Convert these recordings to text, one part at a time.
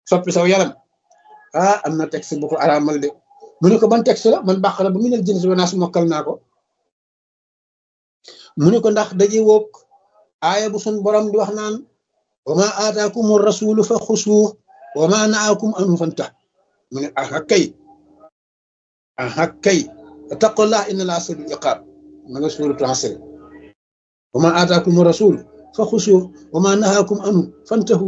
soppi saw yaram ah am na texte bu ko araamal de mu ne ko ban texte la man bàqara ba mu nel jënsi wanaas mokkal naa ko mu ne ko ndax daje woog aaya bu sun borom di wax naan wa ma aataakum rasulu fa xusuuh wa ma naakum anhu fantah mu ne aha kay aha kay taqullah inna laa sadul iqaab ma nga suuratu Asr wa ma aataakum rasul fa xusuuh wa ma nahaakum anhu fantahu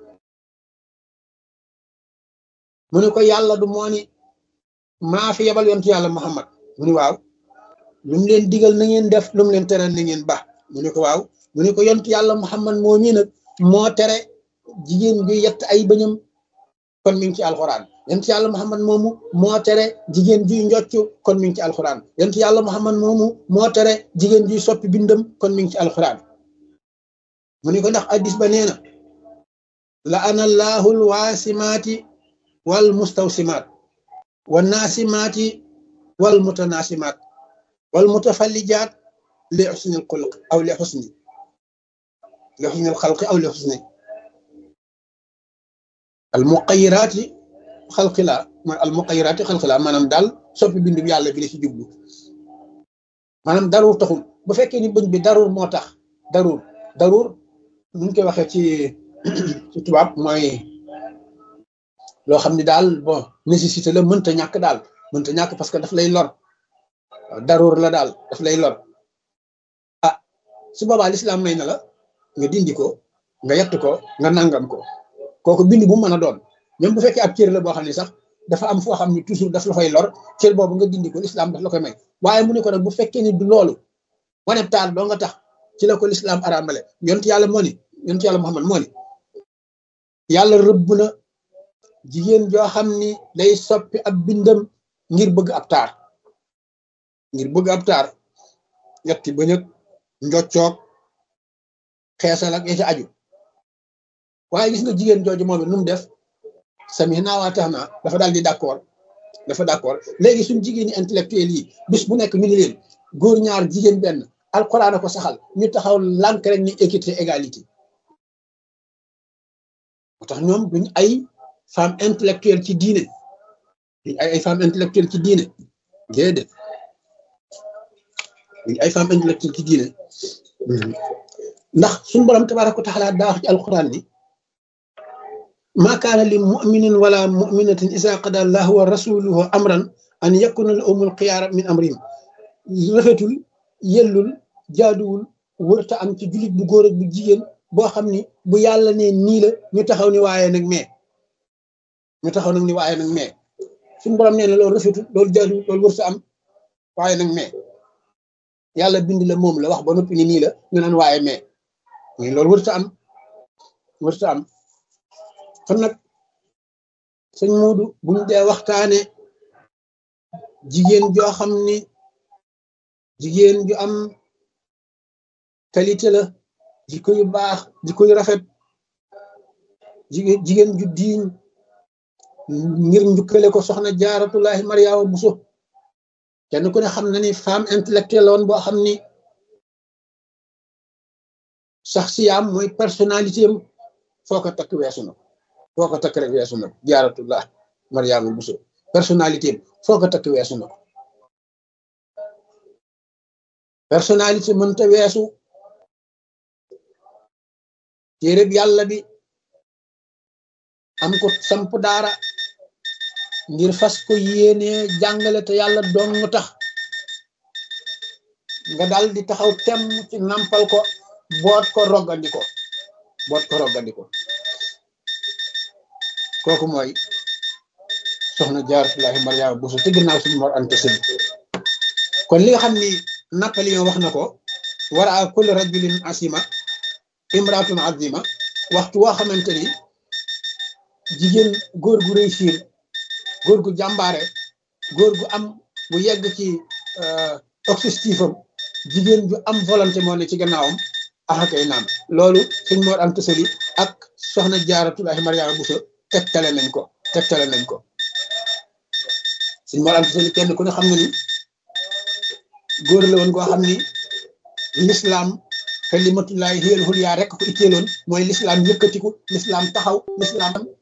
mu ne ko yàlla du moo ni maa fi yebal yontu yàlla Muhammad mu ne waaw lu mu leen digal na ngeen def lu mu leen tere na ngeen ba mu ne ko waaw mu ne ko yontu yàlla Muhammad moo ñi nag moo tere jigéen bi yett ay bëñam kon mi ngi ci alxuraan yontu yàlla Muhammad moomu moo tere jigéen juy njocc kon mi ngi ci alxuraan yontu yàlla Muhammad moomu moo tere jigéen juy soppi bindam kon mi ngi ci alxuraan mu ne ko ndax addis ba nee na la ana allahul waasimaati wal mustawsimaat wa naasimaati wal mutanaasimaat wal mutafallijaat li xusni alxulq aw li xusni li xusni alxalqi aw li xusni al muqayiraati xalqi la mooy al muqayiraati xalqi la maanaam daal soppi bindu yàlla bi la ci jublu maanaam daruur taxul bu fekkee ni bëñ bi daruur moo tax daruur daruur nu ñu koy waxee ci ci tubaab mooy loo xam ne daal bon nécessité la mënta ñàkk daal mënta ñàkk parce que daf lay lor daruur la daal daf lay lor ah su boobaa lislaam may na la nga dindi ko nga yett ko nga nangam ko kooku bind bu mën a doon même bu fekkee ab cër la boo xam ne sax dafa am foo xam ne toujours daf la fay lor cër boobu nga dindi ko lislaam daf la koy may waaye mu ne ko nag bu fekkee ni du loolu wane taal doo nga tax ci la ko lislaam araamale yonent yàlla moo ni yonent yàlla Muhammad moo ni yàlla rëbb na jigéen joo xam ni day soppi ab bindam ngir bëgg ab taar ngir bëgg ab taar ñetti ba ñëg njoccoog xeesal ak ya ci aju waaye gis nga jigéen jooju moom it nu mu def sami naa waa tax naa dafa daal di d'accord dafa d'accord léegi suñ jigéen ñi intellectuel yi bis bu nekk ñu ni leen góor ñaar jigéen benn alxuraan a ko saxal ñu taxaw lànk rek ni équité égalité moo tax ñoom duñ ay femme intellectuelle ci diine duñ ay ay femme intellectuelle ci diine déedéet duñ ay femme intellectuelle ci diine ndax suñu borom tabaaraka wa taala daa wax ci alxuraan ni ma kaana li muminin wala muminatin isa qada allahu wa rasuluhu amran an yakuna lahumul xiyaara min amrihim rafetul yellul jaaduwul wërta am ci jullit bu góor ak bu jigéen boo xam ni bu yàlla ne nii la ñu taxaw ni waaye nag mais ñu taxaw nag ni waaye nag mais suñu borom nee na loolu rafetul loolu jaaduwul loolu wërta am waaye nag mais yàlla bind la moom la wax ba noppi ni nii la ñu naan waaye mais mais loolu wërta am wërta am kon nag sëñ Moodu buñ dee waxtaane jigéen joo xam ni jigéen ju am qualité la jikko yu baax jikko yu rafet jigéen jigéen ju diiñ ngir njukkale ko soxna jaaratullahi mariama buso kenn ku ne xam na ni femme intellectuelle woon boo xam ni sax siyaam mooy personnalité am foo ko takk weesu na foo ko takk rek weesu na ko jaaratullah mariama buso personnalité am foo ko takk weesu na ko personnalité mënta weesu téereb yàlla bi am ko samp daara ngir fas ko yéenee jàngale te yàlla dong tax nga dal di taxaw temm ci nampal ko boot ko roggandi ko boot ko roggandi ko kooku mooy soxna jaaratullahi mariama buso te ginnaaw suñu mor ante sëñ kon li nga xam ni Napoléon wax na ko wara a kulli rajulin asima imratun azima waxtu woo xamante ni jigéen góor gu réussir góor gu jàmbaare góor gu am bu yegg ci objectif am jigéen ju am volonté moo ne ci gannaawam axakay naam loolu sëñ Mor Anta Sali ak soxna Jaaratullaahi Mariama Buso tegtale nañ ko tegtale nañ ko sëñ Mor Anta Sali kenn ku ne xam na ni góor la woon koo xam ni l'islam kalimatullahi hiyal hulya rek ko itteeloon mooy l'islam yëkkatiku l'islam taxaw l'islam